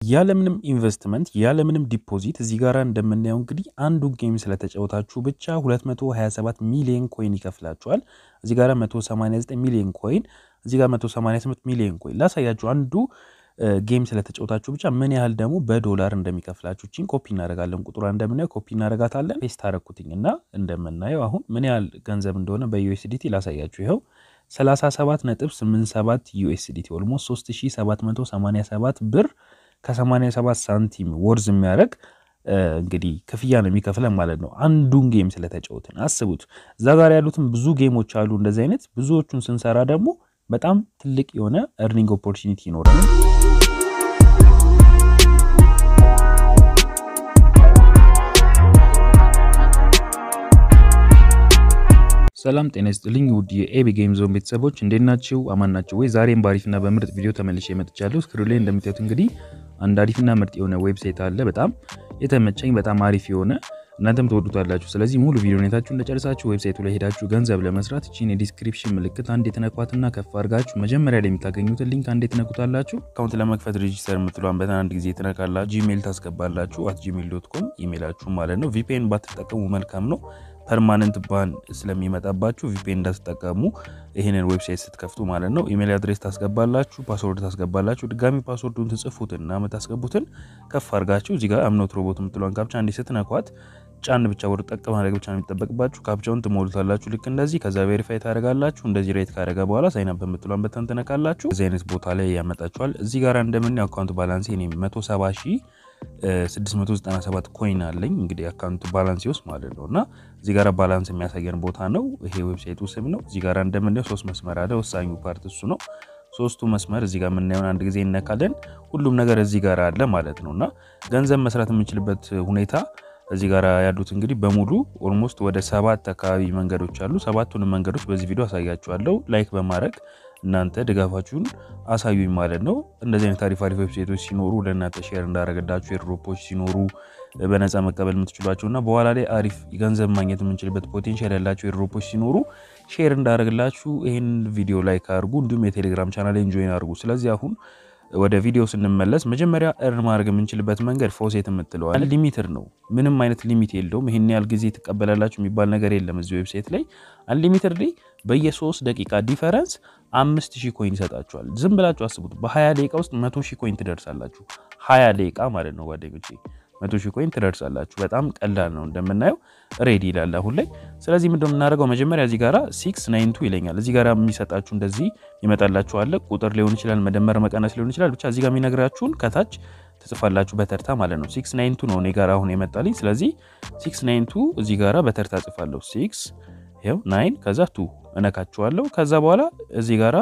ያለምንም ኢንቨስትመንት ያለምንም ዲፖዚት እዚህ ጋር እንደምናየው እንግዲህ አንዱ ጌም ስለተጫወታችሁ ብቻ 227 ሚሊዮን ኮይን ይከፍላችኋል። እዚህ ጋር 189 ሚሊዮን ኮይን፣ እዚህ ጋር 188 ሚሊዮን ኮይን ላሳያችሁ። አንዱ ጌም ስለተጫወታችሁ ብቻ ምን ያህል ደግሞ በዶላር እንደሚከፍላችሁ ቺን ኮፒ እናደርጋለን። ቁጥሯ እንደምናየው ኮፒ እናደርጋታለን። ፔስት አደረኩትኝ እና እንደምናየው አሁን ምን ያህል ገንዘብ እንደሆነ በዩኤስዲቲ ላሳያችሁ። ይኸው 37.87 ዩኤስዲቲ ኦልሞስት 3787 ብር ከ87 ሳንቲም ወርዝ የሚያደርግ እንግዲህ ክፍያ ነው የሚከፍለን ማለት ነው። አንዱን ጌም ስለተጫወትን አስቡት። እዛ ጋር ያሉትን ብዙ ጌሞች አሉ እንደዚህ አይነት ብዙዎቹን ስንሰራ ደግሞ በጣም ትልቅ የሆነ እርኒንግ ኦፖርቹኒቲ ይኖራል። ሰላም ጤና ይስጥልኝ ውድ የኤቢ ጌም ዞን ቤተሰቦች እንዴት ናችሁ? አማን ናቸው ወይ? ዛሬም በአሪፍና በምርጥ ቪዲዮ ተመልሼ መጥቻለሁ። ስክሪን ላይ እንደምታዩት እንግዲህ አንድ አሪፍና ምርጥ የሆነ ዌብሳይት አለ። በጣም የተመቸኝ በጣም አሪፍ የሆነ እናንተም ትወዱታላችሁ። ስለዚህ ሙሉ ቪዲዮ ሁኔታችሁ እንደጨርሳችሁ ዌብሳይቱ ላይ ሄዳችሁ ገንዘብ ለመስራት እቺን የዲስክሪፕሽን ምልክት አንድ የተነኳትና ከፍ አድርጋችሁ መጀመሪያ ላይ የምታገኙትን ሊንክ አንድ የተነኩታላችሁ። አካውንት ለመክፈት ሬጂስተር የምትሏን በተን አንድ ጊዜ ትነካላችሁ። ጂሜል ታስገባላችሁ፣ አት ጂሜል ዶት ኮም ኢሜላችሁ ማለት ነው። ቪፒኤን ባትጠቀሙ መልካም ነው። ፐርማነንት ባን ስለሚመጣባችሁ ቪፒኤን እንዳትጠቀሙ ይህንን ዌብሳይት ስትከፍቱ ማለት ነው። ኢሜል አድሬስ ታስገባላችሁ፣ ፓስወርድ ታስገባላችሁ። ድጋሚ ፓስወርዱን ትጽፉትና የምታስገቡትን ከፍ አድርጋችሁ እዚህ ጋር አምኖት ሮቦት የምትሏን ካፕቻ እንዲህ ስትነኳት ጫን ብቻ ወደ ጠቅ ማድረግ ብቻ ነው የሚጠበቅባችሁ። ካፕቻውን ትሞሉታላችሁ ልክ እንደዚህ። ከዛ ቬሪፋይ ታደረጋላችሁ። እንደዚህ ሬት ካደረገ በኋላ ሳይናፕ በምትሏን በተን ትነካላችሁ። እዚህ አይነት ቦታ ላይ ያመጣችኋል። እዚህ ጋር እንደምን አካውንት ባላንስ ኔ 170 ሺህ 697 ኮይን አለኝ እንግዲህ አካውንት ባላንስ ውስጥ ማለት ነው። እና እዚህ ጋር ባላንስ የሚያሳየን ቦታ ነው። ይሄ ዌብሳይቱ ስም ነው። እዚህ ጋር እንደምናየው ሶስት መስመር አለ። ወሳኙ ፓርት እሱ ነው። ሶስቱ መስመር እዚህ ጋር የምናየውን አንድ ጊዜ እነካለን። ሁሉም ነገር እዚህ ጋር አለ ማለት ነው። እና ገንዘብ መስራት የምንችልበት ሁኔታ እዚህ ጋር ያሉት እንግዲህ በሙሉ ኦልሞስት ወደ ሰባት አካባቢ መንገዶች አሉ። ሰባቱንም መንገዶች በዚህ ቪዲዮ አሳያችኋለሁ። ላይክ በማድረግ እናንተ ድጋፋችሁን አሳዩኝ ማለት ነው። እንደዚህ አይነት አሪፍ አሪፍ ዌብሳይቶች ሲኖሩ ለእናንተ ሼር እንዳደረገላችሁ ኤርድሮፖች ሲኖሩ በነፃ መቀበል የምትችሏቸው እና በኋላ ላይ አሪፍ ገንዘብ ማግኘት የምንችልበት ፖቴንሻል ያላቸው ኤርድሮፖች ሲኖሩ ሼር እንዳደረግላችሁ ይህን ቪዲዮ ላይክ አድርጉ። እንዲሁም የቴሌግራም ቻናል ጆይን አድርጉ። ስለዚህ አሁን ወደ ቪዲዮ ስንመለስ መጀመሪያ እርን ማድረግ የምንችልበት መንገድ ፎሴት የምትለዋል ሊሚትድ ነው። ምንም አይነት ሊሚት የለውም። ይህን ያህል ጊዜ ትቀበላላችሁ የሚባል ነገር የለም። እዚህ ዌብሳይት ላይ አንሊሚትድ ላይ በየሶስት ደቂቃ ዲፈረንስ አምስት ሺህ ኮይን ይሰጣችኋል። ዝም ብላችሁ አስቡት። በሀያ ደቂቃ ውስጥ መቶ ሺህ ኮይን ትደርሳላችሁ። ሀያ ደቂቃ ማለት ነው ጓደኞቼ መቶ ሺህ ኮይን ትደርሳላችሁ። በጣም ቀላል ነው እንደምናየው ሬዲ ይላል አሁን ላይ። ስለዚህ ምንድን የምናደርገው መጀመሪያ እዚህ ጋራ ሲክስ ናይን ቱ ይለኛል። እዚህ ጋራ የሚሰጣችሁ እንደዚህ ይመጣላችሁ አለ ቁጥር ሊሆን ይችላል፣ መደመር መቀነስ ሊሆን ይችላል። ብቻ እዚህ ጋር የሚነግራችሁን ከታች ትጽፋላችሁ በተርታ ማለት ነው። ሲክስ ናይን ቱ ነው እኔ ጋር አሁን የመጣልኝ። ስለዚህ ሲክስ ናይን ቱ እዚህ ጋራ በተርታ ጽፋለሁ። ሲክስ ይኸው ናይን ከዛ ቱ እነካችኋለሁ። ከዛ በኋላ እዚህ ጋራ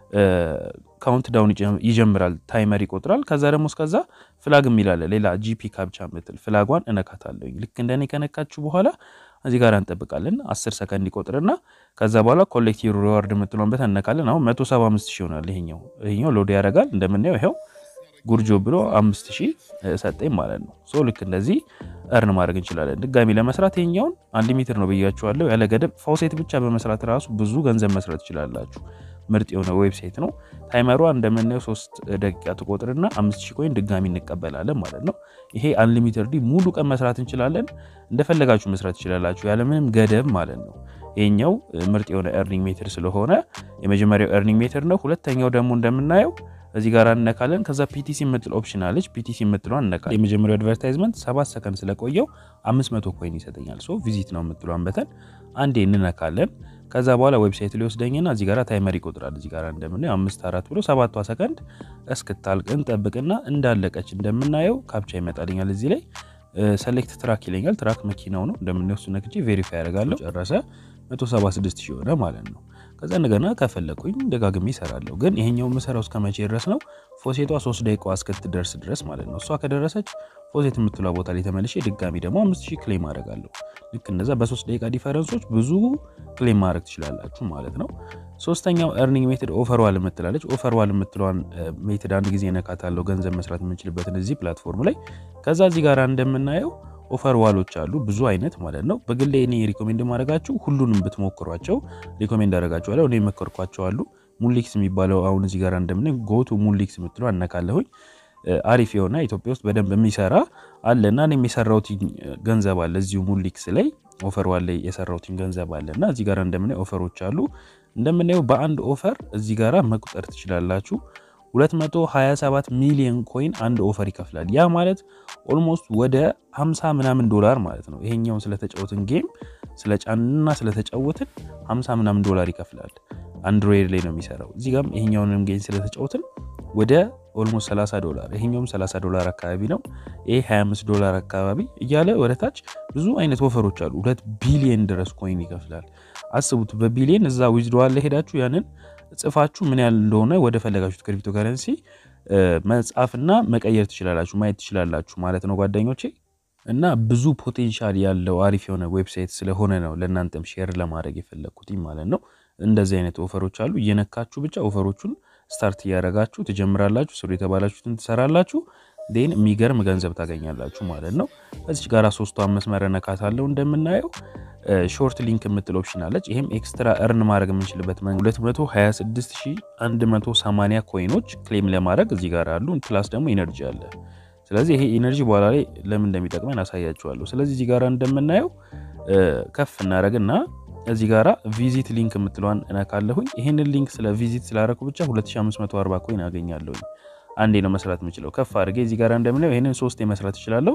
ካውንት ዳውን ይጀምራል፣ ታይመር ይቆጥራል። ከዛ ደግሞ እስከዛ ፍላግ የሚላለ ሌላ ጂፒ ካፕቻ ምትል ፍላጓን እነካታለሁ። ልክ እንደኔ ከነካችሁ በኋላ እዚህ ጋር እንጠብቃለን። 10 ሰከንድ ይቆጥርና ከዛ በኋላ ኮሌክቲቭ ሪዋርድ የምትለውን በት እነካለን። አሁን 175 ሺህ ይሆናል። ይሄኛው ይሄኛው ሎድ ያደርጋል። እንደምናየው ይኸው ጉርጆ ብሎ 5000 ሰጠኝ ማለት ነው። ሶ ልክ እንደዚህ እርን ማድረግ እንችላለን። ድጋሚ ለመስራት ይሄኛውን አንሊሚትድ ነው ብያችኋለሁ፣ ያለ ገደብ ፋውሴት ብቻ በመስራት ራሱ ብዙ ገንዘብ መስራት ትችላላችሁ። ምርጥ የሆነ ዌብሳይት ነው። ታይመሯ እንደምናየው ሶስት ደቂቃ ትቆጥርና አምስት ሺህ ኮይን ድጋሚ እንቀበላለን ማለት ነው። ይሄ አንሊሚትድ ሙሉ ቀን መስራት እንችላለን። እንደፈለጋችሁ መስራት ትችላላችሁ ያለምንም ገደብ ማለት ነው። ይሄኛው ምርጥ የሆነ ኤርኒንግ ሜትር ስለሆነ የመጀመሪያው ኤርኒንግ ሜትር ነው። ሁለተኛው ደግሞ እንደምናየው እዚህ ጋር እነካለን። ከዛ ፒቲሲ የምትል ኦፕሽን አለች። ፒቲሲ የምትለዋን እነካለን። የመጀመሪያው አድቨርታይዝመንት ሰባት ሰከንድ ስለቆየው አምስት መቶ ኮይን ይሰጠኛል። ሶ ቪዚት ነው የምትለዋን በተን አንዴ እንነካለን። ከዛ በኋላ ዌብሳይት ሊወስደኝና እዚህ ጋር ታይመር ይቆጥራል። እዚህ ጋር እንደምናየው አምስት አራት ብሎ ሰባቷ ሰከንድ እስክታልቅ እንጠብቅና እንዳለቀች እንደምናየው ካፕቻ ይመጣልኛል። እዚህ ላይ ሰሌክት ትራክ ይለኛል። ትራክ መኪናው ነው እንደምናየው። እሱ ነክቼ ቬሪፋይ ያደርጋለሁ። ጨረሰ 176 ሺህ ሆነ ማለት ነው። ከዛ እንደገና ከፈለኩኝ ደጋግሜ ይሰራለሁ። ግን ይሄኛው የምሰራው እስከ መቼ ድረስ ነው? ፎሴቷ ሶስት ደቂቃ እስክትደርስ ድረስ ማለት ነው። እሷ ከደረሰች ፎሴት የምትሏ ቦታ ላይ ተመልሼ ድጋሚ ደግሞ አምስት ሺህ ክሌም አደርጋለሁ። ልክ እንደዛ በሶስት ደቂቃ ዲፈረንሶች ብዙ ክሌም ማድረግ ትችላላችሁ ማለት ነው። ሶስተኛው ኤርኒንግ ሜትድ ኦፈር ዋል የምትላለች። ኦፈር ዋል የምትለዋን ሜትድ አንድ ጊዜ ነካታለሁ፣ ገንዘብ መስራት የምንችልበትን እዚህ ፕላትፎርም ላይ። ከዛ እዚህ ጋር እንደምናየው ኦፈር ዋሎች አሉ ብዙ አይነት ማለት ነው። በግሌ እኔ ሪኮሜንድ ማድረጋችሁ ሁሉንም ብትሞክሯቸው ሪኮሜንድ አደረጋችኋለሁ። እኔ መከርኳቸው አሉ። ሙሊክስ የሚባለው አሁን እዚህ ጋር እንደምን ጎቱ ሙሊክስ የምትለው አነካለሁኝ። አሪፍ የሆነ ኢትዮጵያ ውስጥ በደንብ የሚሰራ አለ እና እኔም የሰራሁት ገንዘብ አለ እዚሁ ሙሊክስ ላይ ኦፈር ዋን ላይ የሰራሁትን ገንዘብ አለ እና እዚህ ጋር እንደምናየው ኦፈሮች አሉ። እንደምናየው በአንድ ኦፈር እዚህ ጋራ መቁጠር ትችላላችሁ 227 ሚሊዮን ኮይን አንድ ኦፈር ይከፍላል። ያ ማለት ኦልሞስት ወደ 50 ምናምን ዶላር ማለት ነው። ይሄኛውን ስለተጫወትን ጌም ስለጫንና ስለተጫወትን 50 ምናምን ዶላር ይከፍላል። አንድሮይድ ላይ ነው የሚሰራው። እዚህ ጋም ይሄኛውንም ጌም ስለተጫወትን ወደ ኦልሞስት 30 ዶላር ይሄኛውም 30 ዶላር አካባቢ ነው። ይሄ 25 ዶላር አካባቢ እያለ ወደታች ብዙ አይነት ኦፈሮች አሉ። ሁለት ቢሊየን ድረስ ኮይን ይከፍላል። አስቡት በቢሊየን እዛ ዊዝድዋል ላይ ሄዳችሁ ያንን ጽፋችሁ ምን ያህል እንደሆነ ወደ ፈለጋችሁት ክሪፕቶ ከረንሲ መጻፍና መቀየር ትችላላችሁ፣ ማየት ትችላላችሁ ማለት ነው ጓደኞቼ። እና ብዙ ፖቴንሻል ያለው አሪፍ የሆነ ዌብሳይት ስለሆነ ነው ለእናንተም ሼር ለማድረግ የፈለግኩት ማለት ነው። እንደዚህ አይነት ኦፈሮች አሉ። እየነካችሁ ብቻ ኦፈሮቹን ስታርት እያደረጋችሁ ትጀምራላችሁ። ስሩ የተባላችሁትን ትሰራላችሁ። ዴን የሚገርም ገንዘብ ታገኛላችሁ ማለት ነው። እዚች ጋር ሶስቷን መስመር ነካት አለው እንደምናየው ሾርት ሊንክ የምትል ኦፕሽን አለች። ይህም ኤክስትራ እርን ማድረግ የምንችልበት 226180 ኮይኖች ክሌም ለማድረግ እዚህ ጋር አሉ። ፕላስ ደግሞ ኢነርጂ አለ። ስለዚህ ይሄ ኢነርጂ በኋላ ላይ ለምን እንደሚጠቅመን አሳያችኋለሁ። ስለዚህ እዚህ ጋር እንደምናየው ከፍ እናደረግና እዚህ ጋራ ቪዚት ሊንክ የምትለዋን እነካለሁኝ። ይህንን ሊንክ ስለ ቪዚት ስላደረኩ ብቻ 2540 ኮይን አገኛለሁኝ። አንዴ ነው መስራት የምችለው። ከፍ አድርጌ እዚህ ጋር እንደምናየው ይህንን ሶስቴ መስራት እችላለሁ።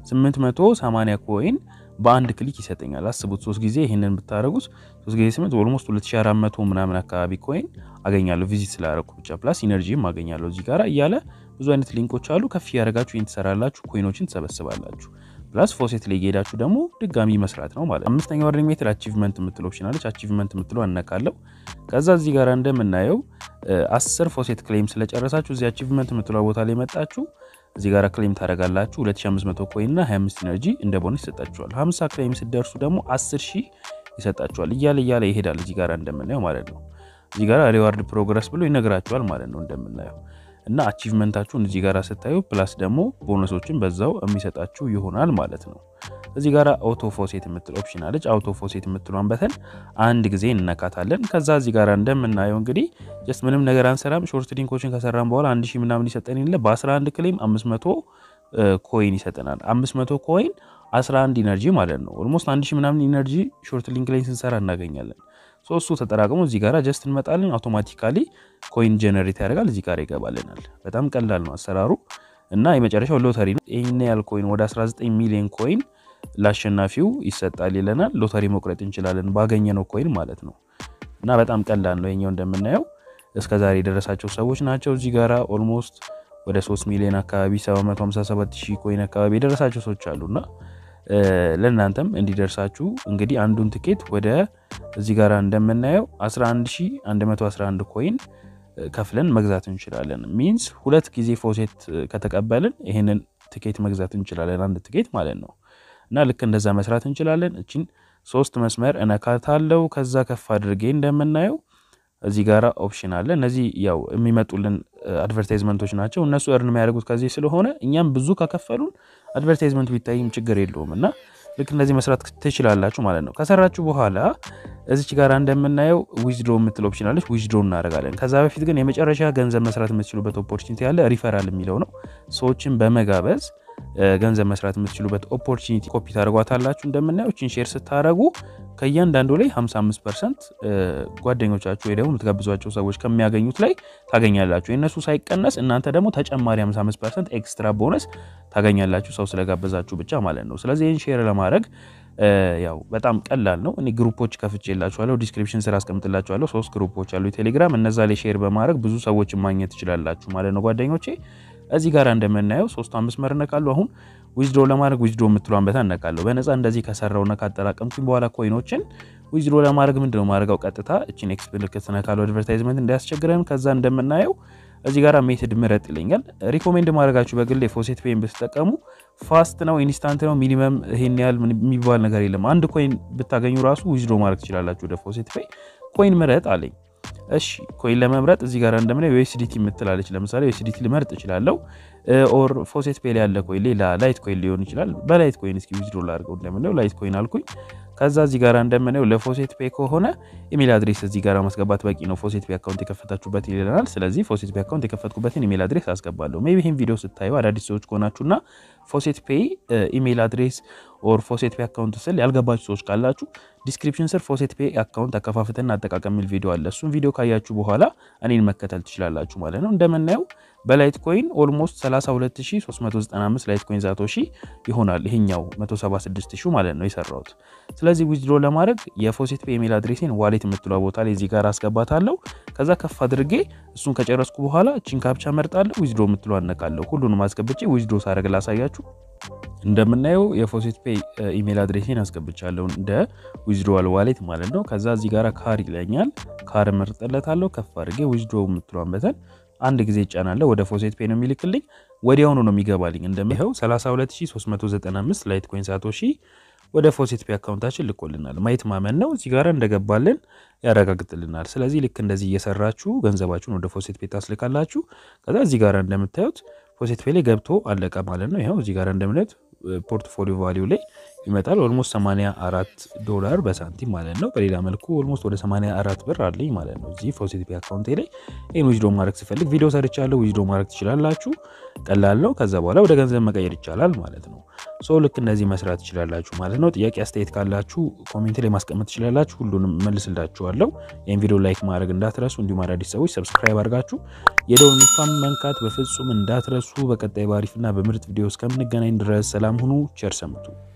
880 ኮይን በአንድ ክሊክ ይሰጠኛል። አስቡት ሶስት ጊዜ ይህንን ብታደረጉት ሶስት ጊዜ ስምንት ኦልሞስት 2400 ምናምን አካባቢ ኮይን አገኛለሁ ቪዚት ስላደረኩ ብቻ። ፕላስ ኢነርጂም አገኛለሁ እዚህ ጋር እያለ ብዙ አይነት ሊንኮች አሉ። ከፍ እያደረጋችሁ ይህን ትሰራላችሁ፣ ኮይኖችን ትሰበስባላችሁ። ፕላስ ፎሴት ላይ ሄዳችሁ ደግሞ ድጋሚ መስራት ነው ማለት። አምስተኛ ወርኒንግ ሜትር አቺቭመንት የምትለው ኦፕሽን አለች። አቺቭመንት የምትለው አነካለው። ከዛ እዚህ ጋር እንደምናየው አስር ፎሴት ክሌም ስለጨረሳችሁ እዚህ አቺቭመንት የምትለው ቦታ ላይ መጣችሁ እዚህ ጋር ክሌም ታደርጋላችሁ። 2500 ኮይን እና 25 ኢነርጂ እንደ ቦነስ ይሰጣችኋል። 50 ክሌም ስደርሱ ደግሞ 10 ሺህ ይሰጣችኋል። እያለ እያለ ይሄዳል። እዚህ ጋር እንደምናየው ማለት ነው። እዚህ ጋር ሪዋርድ ፕሮግረስ ብሎ ይነግራችኋል ማለት ነው እንደምናየው እና አቺቭመንታችሁን እዚህ ጋር ስታዩ ፕላስ ደግሞ ቦነሶችን በዛው የሚሰጣችሁ ይሆናል ማለት ነው። እዚህ ጋር አውቶ ፎሴት የምትል ኦፕሽን አለች። አውቶ ፎሴት የምትሏን በተን አንድ ጊዜ እንነካታለን። ከዛ እዚህ ጋር እንደምናየው እንግዲህ ጀስት ምንም ነገር አንሰራም። ሾርት ሊንኮችን ከሰራን በኋላ አንድ ሺህ ምናምን ይሰጠን የለ በ11 ክሌም 500 ኮይን ይሰጠናል። 500 ኮይን 11 ኢነርጂ ማለት ነው። ኦልሞስት አንድ ሺህ ምናምን ኢነርጂ ሾርት ሊንክ ላይ ስንሰራ እናገኛለን። ሶስቱ ተጠራቅሞ እዚህ ጋር ጀስት እንመጣለን። አውቶማቲካሊ ኮይን ጀነሬት ያደርጋል እዚህ ጋር ይገባልናል። በጣም ቀላል ነው አሰራሩ እና የመጨረሻው ሎተሪ ነው። ይህን ያህል ኮይን ወደ 19 ሚሊዮን ኮይን ለአሸናፊው ይሰጣል ይለናል። ሎተሪ መቁረጥ እንችላለን ባገኘነው ኮይን ማለት ነው እና በጣም ቀላል ነው። የኛው እንደምናየው እስከ ዛሬ የደረሳቸው ሰዎች ናቸው። እዚህ ጋራ ኦልሞስት ወደ 3 ሚሊዮን አካባቢ 757 ሺህ ኮይን አካባቢ የደረሳቸው ሰዎች አሉና ለእናንተም እንዲደርሳችሁ እንግዲህ አንዱን ትኬት ወደ እዚህ ጋር እንደምናየው 11111 ኮይን ከፍለን መግዛት እንችላለን። ሚንስ ሁለት ጊዜ ፎሴት ከተቀበልን ይህንን ትኬት መግዛት እንችላለን፣ አንድ ትኬት ማለት ነው። እና ልክ እንደዛ መስራት እንችላለን። እችን ሶስት መስመር እነካታለው። ከዛ ከፍ አድርጌ እንደምናየው እዚህ ጋር ኦፕሽን አለ። እነዚህ ያው የሚመጡልን አድቨርታይዝመንቶች ናቸው። እነሱ እርን የሚያደርጉት ከዚህ ስለሆነ እኛም ብዙ ከከፈሉን አድቨርታይዝመንት ቢታይም ችግር የለውም እና ልክ እንደዚህ መስራት ትችላላችሁ ማለት ነው። ከሰራችሁ በኋላ እዚች ጋር እንደምናየው ዊዝድሮ የምትል ኦፕሽን አለች። ዊዝድሮ እናደርጋለን። ከዛ በፊት ግን የመጨረሻ ገንዘብ መስራት የምትችሉበት ኦፖርቹኒቲ ያለ ሪፈራል የሚለው ነው። ሰዎችን በመጋበዝ ገንዘብ መስራት የምትችሉበት ኦፖርቹኒቲ ኮፒ ታደርጓታላችሁ። እንደምናየው ችን ሼር ስታደረጉ ከእያንዳንዱ ላይ 55 ፐርሰንት ጓደኞቻችሁ ወይ ደግሞ የምትጋብዟቸው ሰዎች ከሚያገኙት ላይ ታገኛላችሁ። የእነሱ ሳይቀነስ እናንተ ደግሞ ተጨማሪ 55 ፐርሰንት ኤክስትራ ቦነስ ታገኛላችሁ፣ ሰው ስለጋበዛችሁ ብቻ ማለት ነው። ስለዚህ ይህን ሼር ለማድረግ ያው በጣም ቀላል ነው። እኔ ግሩፖች ከፍቼላችኋለሁ፣ ዲስክሪፕሽን ስራ አስቀምጥላችኋለሁ። ሶስት ግሩፖች አሉ የቴሌግራም እነዛ ላይ ሼር በማድረግ ብዙ ሰዎችን ማግኘት ትችላላችሁ ማለት ነው ጓደኞቼ። እዚህ ጋር እንደምናየው ሶስቱ አምስት መር እነካለሁ። አሁን ዊዝድሮ ለማድረግ ዊዝድሮ የምትሏን በታ እነካለሁ። በነፃ እንደዚህ ከሰራውና ካጠራቀምኩኝ በኋላ ኮይኖችን ዊዝድሮ ለማድረግ ምንድነው ማድረገው? ቀጥታ እችን ኤክስ ምልክት እነካለሁ፣ አድቨርታይዝመንት እንዳያስቸግረን። ከዛ እንደምናየው እዚህ ጋር ሜትድ ምረጥ ይለኛል። ሪኮሜንድ ማድረጋችሁ በግል ፎሴት ፔይን ብትጠቀሙ ፋስት ነው፣ ኢንስታንት ነው። ሚኒመም ይሄን ያህል የሚባል ነገር የለም። አንድ ኮይን ብታገኙ ራሱ ዊዝድሮ ማድረግ ትችላላችሁ ወደ ፎሴት ፔይ። ኮይን ምረጥ አለኝ። እሺ ኮይን ለመምረጥ እዚህ ጋር እንደምናየው ዩኤስዲቲ የምትላለች ለምሳሌ ዩኤስዲቲ ልመርጥ እችላለሁ። ኦር ፎሴት ፔ ላይ ያለ ኮይን ሌላ ላይት ኮይን ሊሆን ይችላል። በላይት ኮይን እስኪ ዊዝድሮ ላድርገው እንደምለው ላይት ኮይን አልኩኝ። ከዛ እዚህ ጋር እንደምናየው ለፎሴት ፔ ከሆነ ኢሜል አድሬስ እዚህ ጋር ማስገባት በቂ ነው። ፎሴት ፔ አካውንት የከፈታችሁበት ይለናል። ስለዚህ ፎሴት ፔ አካውንት የከፈትኩበትን ኢሜል አድሬስ አስገባለሁ። ሜይ ቢ ይህን ቪዲዮ ስታዩ አዳዲስ ሰዎች ከሆናችሁና ፎሴት ፔ ኢሜል አድሬስ ኦር ፎሴት ፔ አካውንት ስል ያልገባችሁ ሰዎች ካላችሁ ዲስክሪፕሽን ስር ፎሴት ፔ አካውንት አከፋፈትና አጠቃቀም የሚል ቪዲዮ አለ። እሱን ቪዲዮ ካያችሁ በኋላ እኔን መከተል ትችላላችሁ ማለት ነው። እንደምናየው በላይት ኮይን ኦልሞስት 32395 ላይት ኮይን ዛቶ ሺ ይሆናል። ይሄኛው 176 ሺ ማለት ነው የሰራሁት። ስለዚህ ዊዝድሮ ለማድረግ የፎሴት ፔ ኢሜል አድሬሴን ዋሌት የምትለው ቦታ ላይ እዚህ ጋር አስገባታለሁ። ከዛ ከፍ አድርጌ እሱን ከጨረስኩ በኋላ ቺን ካፕቻ መርጣለሁ። ዊዝድሮ የምትለው አነቃለሁ። ሁሉንም አስገብቼ ዊዝድሮ ሳደርግ ላሳያችሁ። እንደምናየው የፎሴት ፔ ኢሜል አድሬሴን አስገብቻለሁ እንደ ዊዝድሮዋል ዋሌት ማለት ነው። ከዛ እዚህ ጋር ካር ይለኛል። ካር መርጠለታለሁ። ከፍ አድርጌ ዊዝድሮ የምትለዋን በተን አንድ ጊዜ ይጫናለሁ። ወደ ፎሴት ፔ ነው የሚልክልኝ። ወዲያውኑ ነው የሚገባልኝ። እንደሚኸው 32395 ላይት ኮይን ሳቶሺ ወደ ፎሴት ፔ አካውንታችን ልኮልናል። ማየት ማመን ነው። እዚህ ጋር እንደገባልን ያረጋግጥልናል። ስለዚህ ልክ እንደዚህ እየሰራችሁ ገንዘባችሁን ወደ ፎሴት ፔ ታስልካላችሁ። ከዛ እዚህ ጋር እንደምታዩት ፎሴት ፔ ላይ ገብቶ አለቀ ማለት ነው። ይኸው እዚህ ጋር እንደምናዩት ፖርትፎሊዮ ቫሊዩ ላይ ይመጣል። ኦልሞስት 84 ዶላር በሳንቲም ማለት ነው። በሌላ መልኩ ኦልሞስት ወደ 84 ብር አለኝ ማለት ነው እዚህ ፎሴት ፔ አካውንቴ ላይ። ይህን ዊዝድሮ ማድረግ ስፈልግ ቪዲዮ ሰርቻለሁ። ዊዝድሮ ማድረግ ትችላላችሁ። ቀላል ነው። ከዛ በኋላ ወደ ገንዘብ መቀየር ይቻላል ማለት ነው። ሶ ልክ እንደዚህ መስራት ትችላላችሁ ማለት ነው። ጥያቄ አስተያየት ካላችሁ ኮሜንት ላይ ማስቀመጥ ትችላላችሁ። ሁሉንም መልስላችኋለሁ። ይህን ቪዲዮ ላይክ ማድረግ እንዳትረሱ፣ እንዲሁም አዳዲስ ሰዎች ሰብስክራይብ አድርጋችሁ የደወል ምልክቱን መንካት በፍጹም እንዳትረሱ። በቀጣይ ባሪፍና በምርጥ ቪዲዮ እስከምንገናኝ ድረስ ሰላም ሁኑ። ቸር ሰንብቱ።